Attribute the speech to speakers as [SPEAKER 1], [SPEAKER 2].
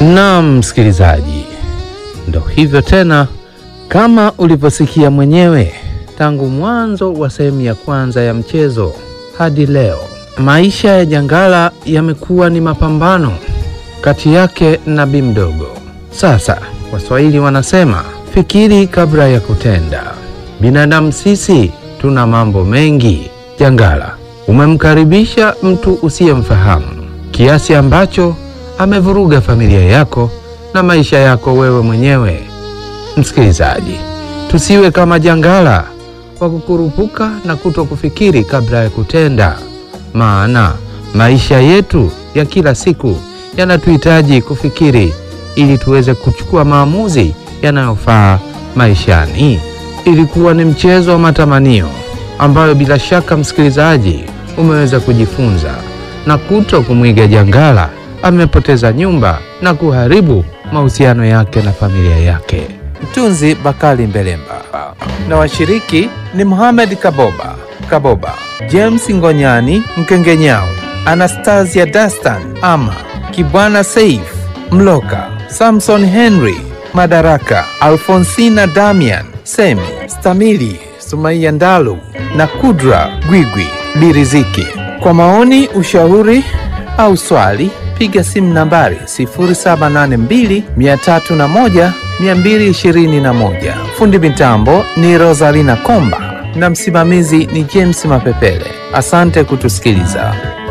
[SPEAKER 1] Naam, msikilizaji, ndo hivyo tena, kama ulivyosikia mwenyewe tangu mwanzo wa sehemu ya kwanza ya mchezo hadi leo, maisha ya Jangala yamekuwa ni mapambano kati yake na Bi Mdogo. Sasa Waswahili wanasema fikiri kabla ya kutenda. Binadamu sisi tuna mambo mengi. Jangala, umemkaribisha mtu usiyemfahamu kiasi ambacho amevuruga familia yako na maisha yako wewe mwenyewe. Msikilizaji, tusiwe kama Jangala wa kukurupuka na kuto kufikiri kabla ya kutenda, maana maisha yetu ya kila siku yanatuhitaji kufikiri ili tuweze kuchukua maamuzi yanayofaa maishani. Ilikuwa ni mchezo wa matamanio ambayo bila shaka msikilizaji umeweza kujifunza na kuto kumwiga Jangala amepoteza nyumba na kuharibu mahusiano yake na familia yake. Mtunzi Bakari Mbelemba na washiriki ni Mohamed Kaboba Kaboba, James Ngonyani Mkengenyao, Anastasia Dastan Ama Kibwana Saif Mloka, Samson Henry Madaraka, Alfonsina Damian Semi Stamili, Sumaiya Ndalu na Kudra Gwigwi Biriziki. Kwa maoni, ushauri au swali piga simu nambari 0782 301 221. Fundi mitambo ni Rosalina Komba na msimamizi ni James Mapepele. Asante kutusikiliza.